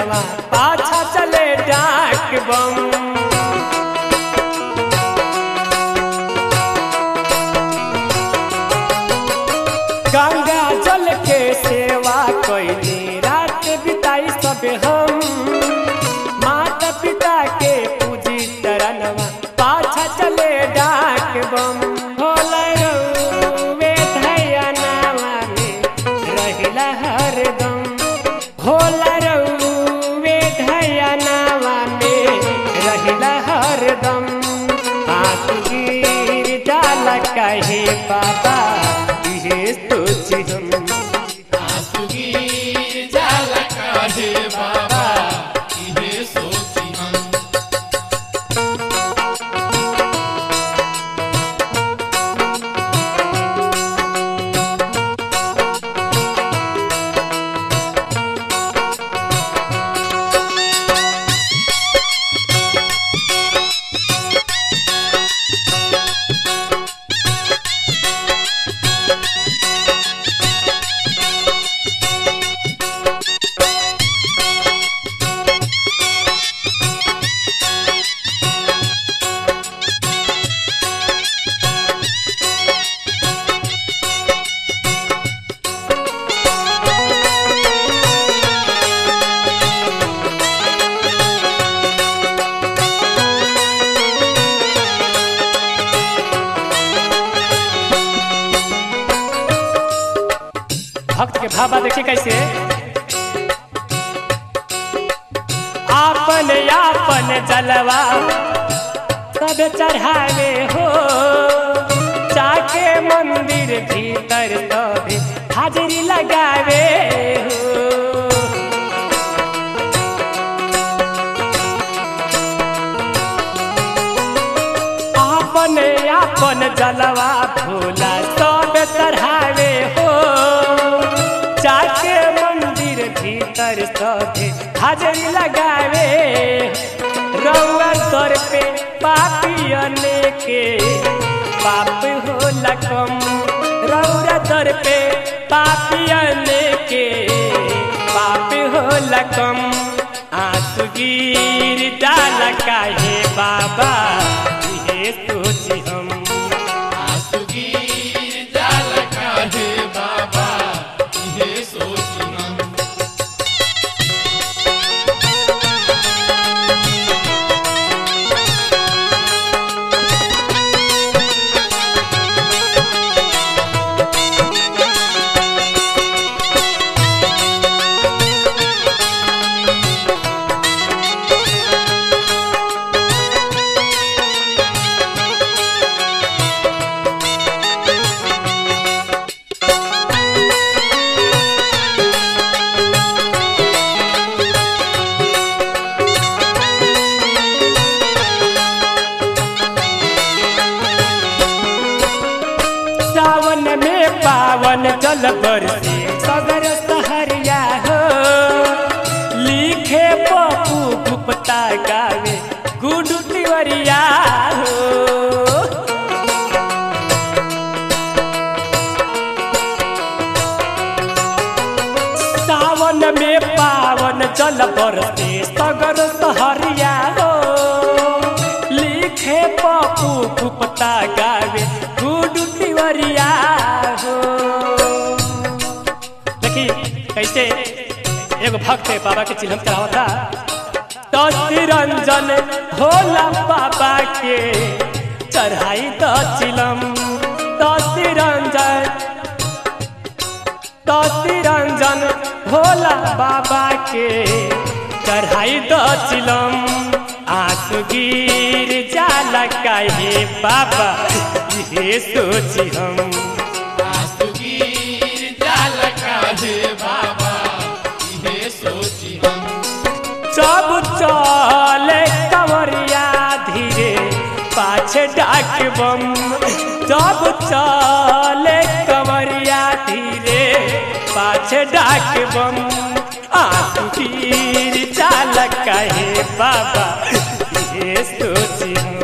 चरणवा पाछा चले डाक बम गंगा जल के सेवा कैली रात बिताई सब हम माता पिता के पूजी चरणवा पाछा चले डाक बम होला रउवे धयनावा में रहिला हरदम होला रउवे धयनावा में रहिला हरदम हाथ गिर जाला कहे बाबा ये सोची हम आसुगी जाला काहे बाबा इहे सोची हम भक्त के भावा देखिए कैसे आपन आपन जलवा सब चढ़ावे हो जाके मंदिर भीतर सब हाजरी लगावे हो आपन आपन जलवा भोला सब चढ़ावे हो जाके मंदिर भीतर सब हाजरी लगावे रउआ दर पे पापियने के पाप होला कम रउरा दर पे पापियने के पाप होला कम आंसू गिर डाला काहे बाबा ये सोची हम आसुगी जाला काहे बाबा इहे सोची हम सावन में पावन जल बरसे सगर सहरिया हो लिखे पप्पू गुप्ता गावे गुडू तिवरिया हो सावन में पावन जल बरसे सगर सहरिया हो लिखे पप्पू गुप्ता गावे गुडू तिवरिया हो देखी कैसे एगो भक्त है बाबा के चिलम चढ़ावता तो रंजन भोला बाबा के चढ़ाई तो चिलम तो रंजन तो रंजन भोला बाबा के चढ़ाई तो चिलम आंसू गिर जाला काहे बाबा ये सोची हम आसुगी जाला काहे बाबा इहे सोची हम सब चले कमरिया धीरे पाछे डाक बम सब चले कमरिया धीरे पाछे डाक बम आंसू गिर चाल कहे बाबा ये सोची हम